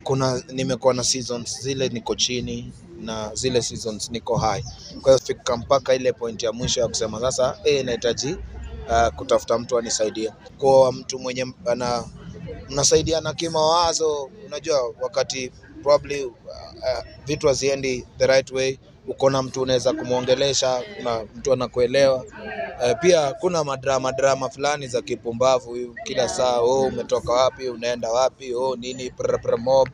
kuna nimekuwa na seasons zile niko chini na zile seasons niko high. Kwa hiyo fika mpaka ile point ya mwisho ya kusema sasa, eh, nahitaji uh, kutafuta mtu anisaidie, kwa mtu mwenye ana mnasaidiana kimawazo. Unajua wakati probably uh, uh, vitu haziendi the right way, uko na mtu unaweza kumwongelesha na mtu anakuelewa. Uh, pia kuna madrama drama fulani za kipumbavu kila saa, oh, umetoka wapi, unaenda wapi, oh, nini prr, prr, mob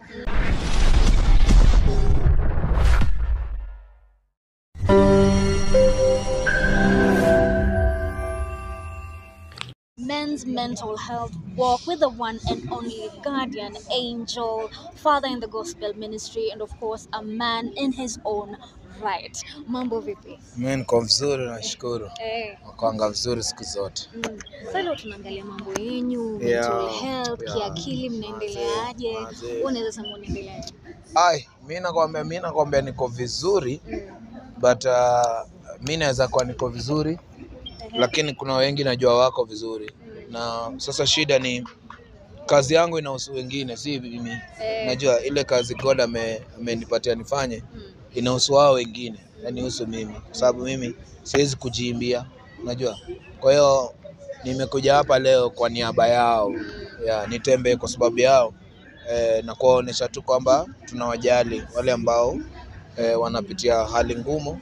Men's mental health walk with the one and only guardian angel, father in the gospel ministry, and of course, a man in his own right. Mambo vipi? Mimi niko vizuri, nashukuru. Eh, Nakwanga vizuri siku zote. mm. Sasa leo tunaangalia mambo yenyu, Yeah, mental health, yeah. kiakili mnaendeleaje? Mazee, Wewe unaweza sema unaendeleaje? Ai, mimi nakwambia, mimi nakwambia niko vizuri Mm. but uh, mi naweza kuwa niko vizuri Ehe. lakini kuna wengi najua wako vizuri, na sasa shida ni kazi yangu inahusu wengine, si mimi. Eh. Najua ile kazi God ame- amenipatia nifanye Mm. inahusu wao wengine, yanihusu mimi, kwa sababu mimi siwezi kujiimbia, unajua. Kwa hiyo nimekuja hapa leo kwa niaba yao ya nitembee kwa sababu yao eh, na kuwaonyesha tu kwamba tunawajali wale ambao eh, wanapitia hali ngumu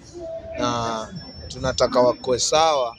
na tunataka wakoe sawa,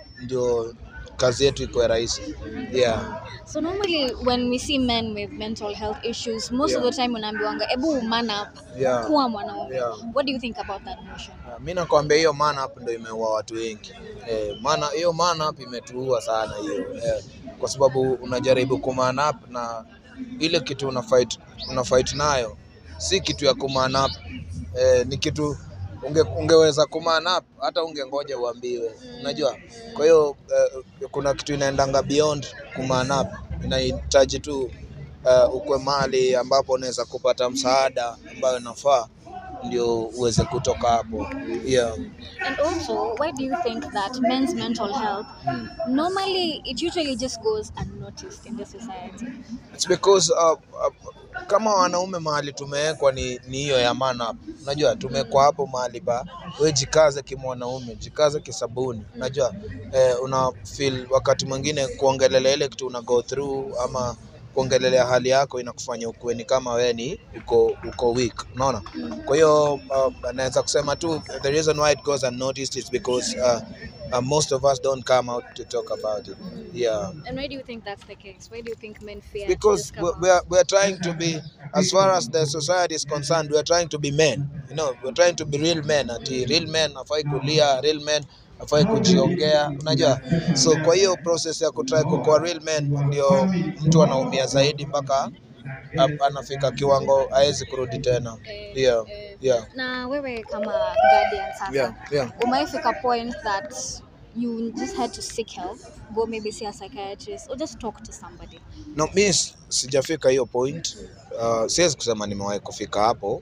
ndio kazi yetu ikuwe rahisi. Yeah. So normally when we see men with mental health issues, most of Yeah. the time unaambiwanga ebu man up, Yeah. kuwa mwanaume. Yeah. What do you think about that notion? Ah, Mi nakwambia hiyo man up ndio imeua watu wengi eh, maana hiyo man up imetuua sana hiyo eh, kwa sababu unajaribu ku man up na ile kitu una fight, una fight nayo si kitu ya ku man up eh, ni kitu unge, ungeweza ku man up hata ungengoja uambiwe, unajua. Kwa hiyo eh, kuna kitu inaendanga beyond ku man up, inahitaji tu uh, ukwe mali ambapo unaweza kupata msaada ambayo inafaa ndio uweze kutoka hapo. Yeah. And also, why do you think that men's mental health Mm. normally it usually just goes unnoticed in the society? It's because uh, uh, kama wanaume mahali tumewekwa ni ni hiyo ya man up. Unajua tumewekwa hapo mahali pa wewe jikaze kimwanaume, jikaze kisabuni. Unajua eh, una feel wakati mwingine kuongelelea ile kitu una go through ama kuongelelea hali yako inakufanya ukuwe ni kama wewe ni uko uko weak, unaona. Kwa hiyo uh, naweza kusema tu the reason why it goes unnoticed is because uh, uh, most of us don't come out to talk about it. Yeah. And why do you think that's the case? Why do you think men fear? to because just come we out? we are, we are trying to be as far as the society is concerned we are trying to be men you know we are trying to be real men ati real men afai kulia real men afai kujiongea unajua so kwa hiyo process ya kutry kukuwa real men ndio mtu anaumia zaidi mpaka ap- anafika kiwango hawezi kurudi tena Eh, yeah eh. yeah na wewe kama guardian sasa yeah yeah umaifika point that you just had to seek help go maybe see a psychiatrist or just talk to somebody No, mi s- sijafika hiyo point. Uh, siwezi kusema nimewahi kufika hapo.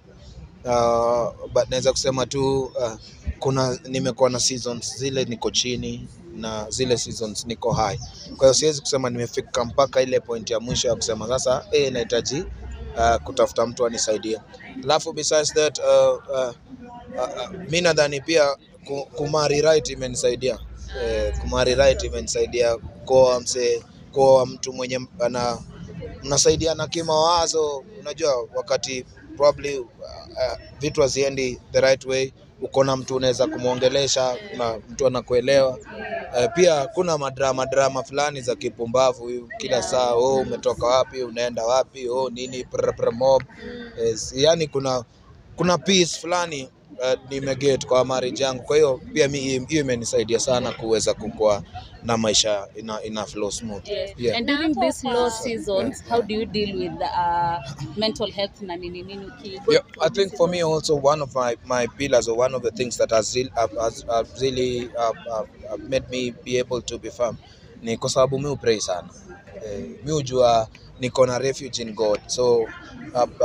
Uh, but naweza kusema tu uh, kuna nimekuwa na seasons zile niko chini na zile seasons niko high. Kwa hiyo siwezi kusema nimefika mpaka ile point ya mwisho ya kusema sasa eh, nahitaji uh, kutafuta mtu anisaidie. Alafu besides that uh, uh, uh, uh, mi nadhani pia ku- kumari right imenisaidia eh, kumari right imenisaidia kuoa msee, kuoa mtu mwenye ana mnasaidiana kimawazo. Unajua wakati probably uh, uh, vitu haziendi the right way, uko na mtu unaweza kumwongelesha na mtu anakuelewa. Uh, pia kuna madrama drama fulani za kipumbavu kila saa, oh, umetoka wapi, unaenda wapi, oh, nini prr, prr, mob. Yes, yani kuna kuna peace fulani uh, nimeget kwa marriage yangu. Kwa hiyo pia mi hiyo imenisaidia sana kuweza kukua na maisha ina, ina flow smooth. Yeah. Yeah. And during these low seasons, how do you deal with uh, mental health na nini nini uki go Yeah, through I these think for me seasons? also one of my, my pillars or one of the things that has, real, have, has, have really uh, uh, uh, made me be able to be firm ni kwa sababu mi upray sana eh, mi hujua niko na refuge in God so uh, uh,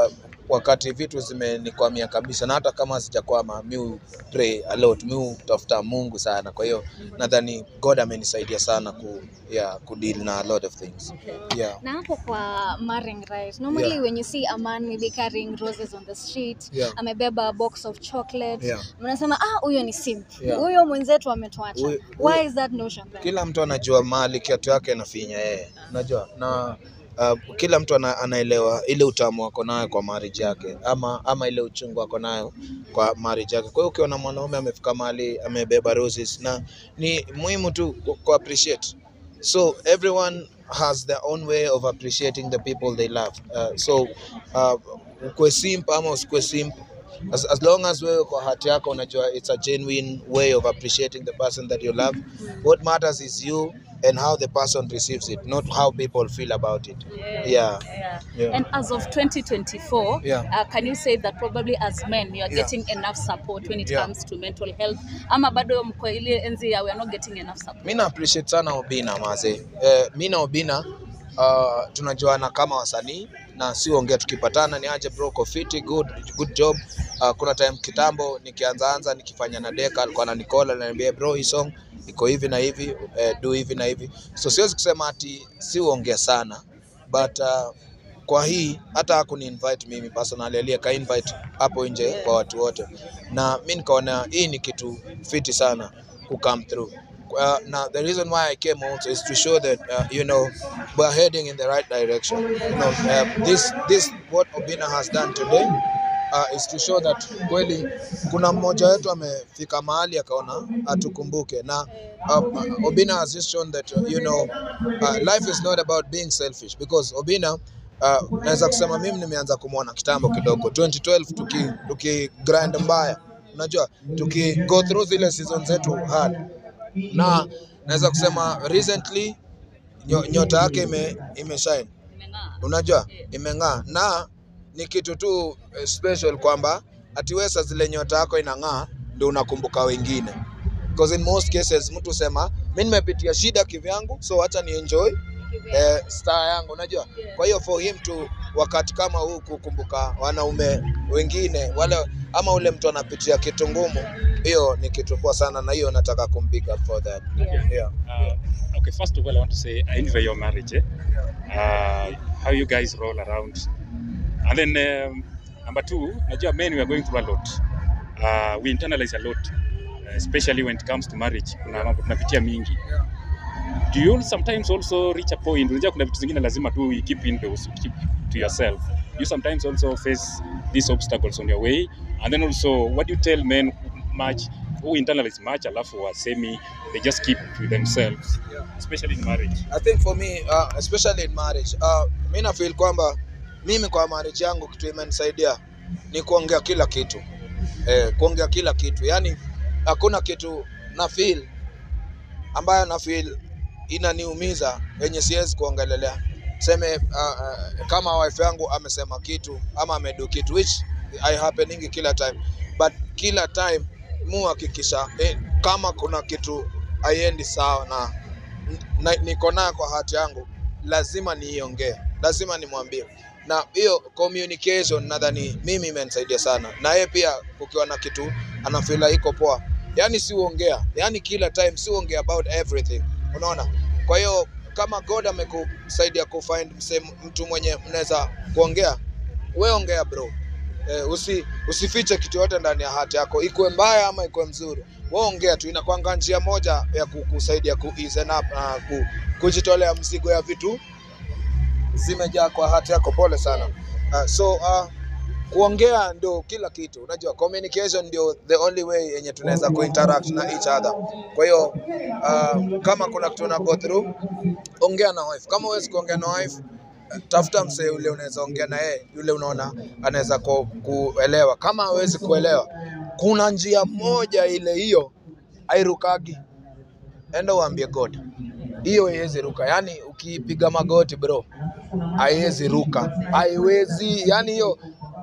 wakati vitu zimenikwamia kabisa, na hata kama sijakwama, mi hu pray a lot, mi hutafuta Mungu sana. Kwa hiyo nadhani God amenisaidia sana ku, yeah, ku deal na a lot of things yeah. na hapo kwa marrying right normally Yeah. when you see a man maybe carrying roses on the street Yeah. amebeba a box of chocolates Yeah. mnasema ah huyo ni simp Yeah. huyo mwenzetu ametuacha Huyo- why huyo- is that notion there? Kila mtu anajua mahali kiatu yake inafinya yeye, unajua na uh, kila mtu ana, anaelewa ile utamu wako nayo kwa marriage yake ama, ama ile uchungu wako nayo kwa marriage yake. Kwa hiyo ukiona mwanaume amefika mahali amebeba roses, na ni muhimu tu ku, ku appreciate so everyone has their own way of appreciating the people they love uh, so uh, ukwe simp ama usikwe simp as, as long as wewe kwa hati yako unajua it's a genuine way of appreciating the person that you love what matters is you and how the person receives it not how people feel about it yeah Yeah. Yeah. And as of 2024, Yeah. uh, can you say that probably as men you are Yeah. getting enough support when it Yeah. comes to mental health? Ama bado mko ile enzi ya we are not getting enough support? mi na appreciate sana Obina maze. Eh, mi na Obina uh, tunajuana kama wasanii na si ongea, tukipatana ni aje bro, uko fiti, good good job. Uh, kuna time kitambo nikianzaanza nikifanya na Deka alikuwa ananikola ananiambia bro, hii song iko hivi na hivi eh, do hivi na hivi, so siwezi kusema ati si uongea sana but uh, kwa hii hata hakuni invite mimi personally, aliye ka invite hapo nje kwa watu wote, na mi nikaona hii ni kitu fiti sana ku come through. Uh, now the reason why I came also is to show that uh, you know we're heading in the right direction. You know uh, this this what Obina has done today uh, is to show that kweli kuna mmoja wetu amefika mahali akaona atukumbuke na uh, Obina has just shown that uh, you know uh, life is not about being selfish because Obina uh, naweza kusema mimi nimeanza kumwona kitambo kidogo 2012 tuki, tuki grind mbaya unajua tuki go through zile season zetu hard na naweza kusema recently nyo, nyota yake ime, ime shine Imeng'aa. unajua imeng'aa na ni kitu tu eh, special kwamba atiwesa zile nyota yako inang'aa ndio unakumbuka wengine because in most cases mtu sema mi nimepitia shida kivyangu so acha ni enjoy eh, star yangu unajua kwa hiyo for him to wakati kama huu kukumbuka wanaume wengine wale ama ule mtu anapitia kitu ngumu hiyo ni kitu poa sana na hiyo nataka kumbig up for that Yeah. yeah. Uh, okay, first of all, I want to say I envy your marriage. Eh? Uh, how you guys roll around. And then um, number two, najua men we are going through a lot. Uh, we internalize a lot, uh, especially when it comes to marriage. Kuna mambo tunapitia mingi. Do you sometimes also reach a point, unajua kuna vitu zingine lazima tu you keep indoors, you keep to yourself. You sometimes also face these obstacles on your way. And then also, what do you tell men much who internalize much alafu wasemi they just keep to themselves especially in marriage I think for me uh, especially in marriage uh, mi na feel kwamba mimi kwa marriage yangu kitu imenisaidia ni kuongea kila kitu eh, kuongea kila kitu yani hakuna kitu na feel ambayo na feel inaniumiza yenye siwezi kuongelelea seme uh, uh, kama wife yangu amesema kitu ama amedo kitu which I happening kila time but kila time mu hakikisha eh, kama kuna kitu haiendi sawa na na, niko nayo kwa hati yangu, lazima niiongee, lazima nimwambie, na hiyo communication nadhani mimi imenisaidia sana, na yeye pia kukiwa na kitu anafeel iko poa, yani si uongea, yani kila time si uongea about everything, unaona. Kwa hiyo kama God amekusaidia kufind msem- mtu mwenye mnaweza kuongea, we ongea bro. Eh, usi, usifiche kitu yote ndani ya hati yako, ikuwe mbaya ama ikuwe mzuri, wewe ongea tu. Inakwanga njia moja ya kukusaidia ku ease up na ku, kujitolea mzigo ya vitu zimejaa kwa hati yako. Pole sana. Uh, so uh, kuongea ndio kila kitu, unajua communication ndio the only way yenye tunaweza kuinteract na each other. Kwa hiyo uh, kama kuna kitu una go through, ongea na wife. Kama huwezi kuongea na wife tafuta msee yule unaweza ongea na yeye, yule unaona anaweza ku, kuelewa. Kama hawezi kuelewa, kuna njia moja ile hiyo hairukagi, enda uambie God, hiyo haiwezi ruka. Yani ukipiga magoti bro, haiwezi ruka, haiwezi. Yani hiyo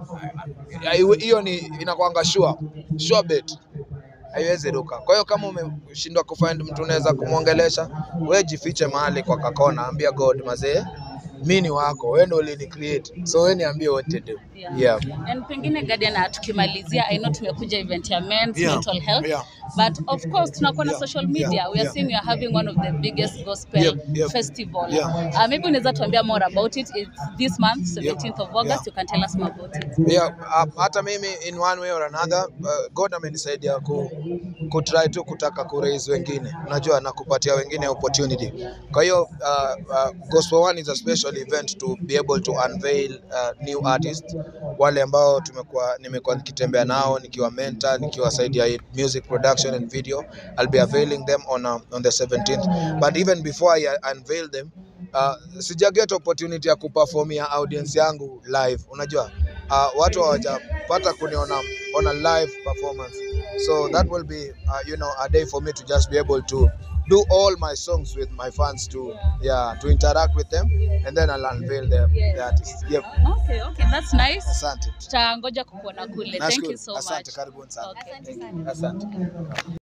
haiwe- hiyo ni inakwanga sure sure bet haiwezi ruka. Kwa hiyo kama umeshindwa kufind mtu unaweza kumwongelesha, we jifiche mahali kwa kakona, ambia God mazee mi ni wako wewe ndio ulini create so wewe niambie what to do Yeah. yeah. And pengine Guardian, uh, tukimalizia, I know tumekuja event ya men's Yeah. mental health Yeah. but of course tunakuwa na Yeah. social media Yeah. we are Yeah. seeing you are having one of the biggest gospel Yep. Yep. festival Yeah. uh, maybe unaweza tuambia more about it it's this month 17th of August Yeah. you can tell us more about it yeah, uh, hata mimi in one way or another uh, God amenisaidia ku, ku try tu kutaka ku raise wengine, unajua na kupatia wengine opportunity. Kwa hiyo uh, uh, Gospel One is a special event to be able to unveil uh, new artists wale ambao tumekuwa nimekuwa nikitembea nao nikiwa mentor nikiwasaidia music production and video I'll be availing them on uh, on the 17th but even before I uh, unveil them uh, sija get opportunity ya kuperformia audience yangu live unajua uh, watu hawajapata kuniona on a live performance so that will be uh, you know a day for me to just be able to do all my songs with my fans to yeah to interact with them and then I'll unveil the, the artists yep okay okay that's nice asante tutangoja kukuona kule thank you nashukuru so asante much karibuni sana Okay. Thank you. asante